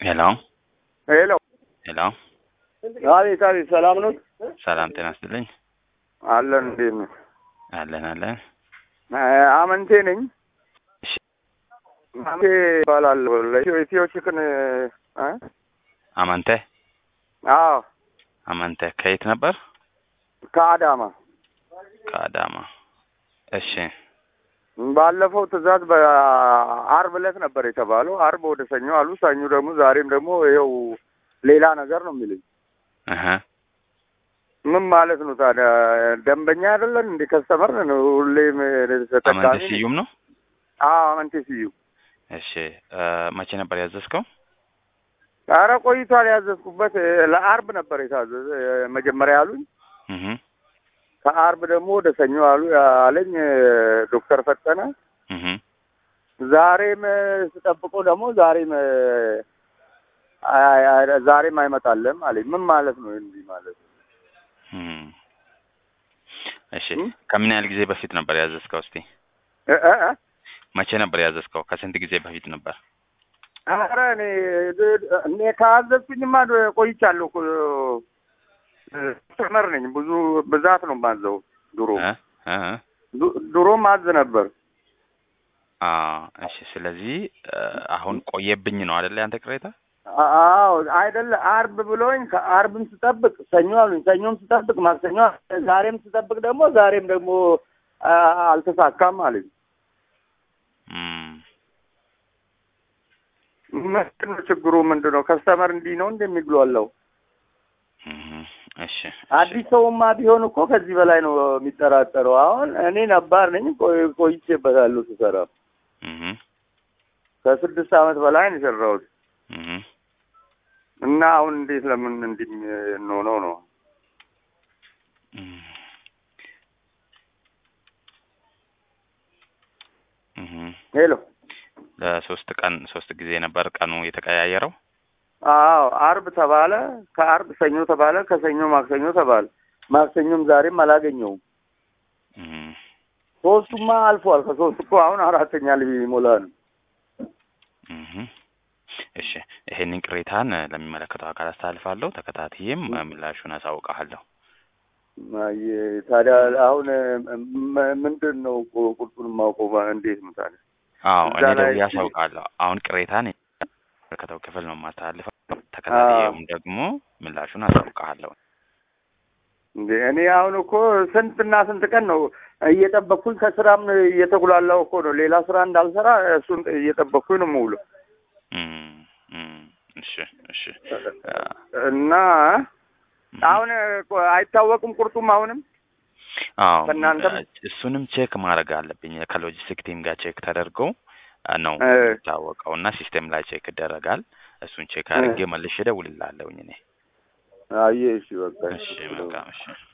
ሄሎ ሄሎ ሄሎ፣ አቤት አቤት፣ ሰላም ነው? ሰላም ጤና ይስጥልኝ። አለን እንዴት ነው? አለን አለን። አመንቴ ነኝ። እሺ፣ አመንቴ እባላለሁ። ለኢትዮ ኢትዮ ቺክን እ አማንተ አዎ አማንተ ከየት ነበር? ከአዳማ ከአዳማ። እሺ ባለፈው ትዕዛዝ በአርብ ዕለት ነበር የተባለው። አርብ ወደ ሰኞ አሉ። ሰኞ ደግሞ ዛሬም ደግሞ ይኸው ሌላ ነገር ነው የሚሉኝ። እህ ምን ማለት ነው ታዲያ? ደንበኛ አይደለን እንደ ከስተመር ነው ሁሌም ተጠቃሚ አማንተ ነኝ። ስዩም ነው። አዎ አመንቴ ስዩ። እሺ እ መቼ ነበር ያዘዝከው? ኧረ ቆይቷል። ያዘዝኩበት ለአርብ ነበር የታዘዘ መጀመሪያ ያሉኝ። እህ ከአርብ ደግሞ ወደ ሰኞ አሉ አለኝ ዶክተር ፈጠነ። እህ ዛሬም ስጠብቀው ደግሞ ዛሬም አይ- አይ- ዛሬም አይመጣለም አለኝ። ምን ማለት ነው እንዲህ ማለት? እም እሺ እም? ከምን ያህል ጊዜ በፊት ነበር ያዘዝከው? እስቲ እ እ እ? መቼ ነበር ያዘዝከው? ከስንት ጊዜ በፊት ነበር? ኧረ እኔ እኔ ካዘዝኩኝማ ቆይቻለሁ እኮ ተመር ነኝ። ብዙ ብዛት ነው ማዘው። ድሮ እ እ ዱ- ድሮ ማዝ ነበር። አ እሺ። ስለዚህ እ አሁን ቆየብኝ ነው አይደለ ያንተ ቅሬታ? አዎ አይደለ አርብ ብሎኝ ከአርብም ስጠብቅ ሰኞ አሉኝ። ሰኞም ስጠብቅ ማክሰኞ፣ ዛሬም ስጠብቅ ደግሞ ዛሬም ደግሞ አ- አልተሳካም አለኝ። እም ምንድን ነው ችግሩ? ምንድን ነው ከስተመር እንዲህ ነው እንደሚግሏለው? እህ እሺ አዲስ ሰውማ ቢሆን እኮ ከዚህ በላይ ነው የሚጠራጠረው። አሁን እኔ ነባር ነኝ፣ ቆይ- ቆይቼበታለሁ ስሰራ እህ ከስድስት ዓመት በላይ ነው የሰራሁት እህ እና አሁን እንዴት ለምን እንዲህ እንሆነው ነው? እም እህ ሄሎ ለሶስት ቀን ሶስት ጊዜ ነበር ቀኑ የተቀያየረው። አዎ አርብ ተባለ፣ ከአርብ ሰኞ ተባለ፣ ከሰኞ ማክሰኞ ተባለ። ማክሰኞም ዛሬም አላገኘውም። እም ሶስቱማ አልፏል። ከሶስት እኮ አሁን አራተኛ ሊሞላ ነው። እህ እሺ ይሄንን ቅሬታን እ ለሚመለከተው አካል አስተላልፋለሁ። ተከታትዬም እ ምላሹን አሳውቅሃለሁ። አይ ታዲያ አሁን ም- ምንድን ነው ቁ- ቁርጡን የማውቀው ባ- እንዴት ነው ታዲያ? አዎ እዛ እኔ ላይ ደውዬ አሳውቃለሁ። አሁን ቅሬታን የሚመለከተው ክፍል ነው የማስተላልፈው። ተከታትዬም ደግሞ ምላሹን አሳውቅሃለሁ። እንዴ እኔ አሁን እኮ ስንትና ስንት ቀን ነው እየጠበቅኩኝ ከስራም እየተጉላላው እኮ ነው። ሌላ ስራ እንዳልሰራ እሱን እየጠበቅኩኝ ነው የምውለው እም እም እሺ እሺ አ እና አሁን እኮ አይታወቅም ቁርጡም አሁንም አዎ ከእናንተም እ እሱንም ቼክ ማድረግ አለብኝ። ከሎጂስቲክ ቲም ጋር ቼክ ተደርጎ እ ነው እ የሚታወቀው እና ሲስቴም ላይ ቼክ ይደረጋል። እሱን ቼክ አድርጌ መልሼ እደውልልሃለሁኝ እኔ። አየህ፣ እሺ በቃ እሺ መልካም እሺ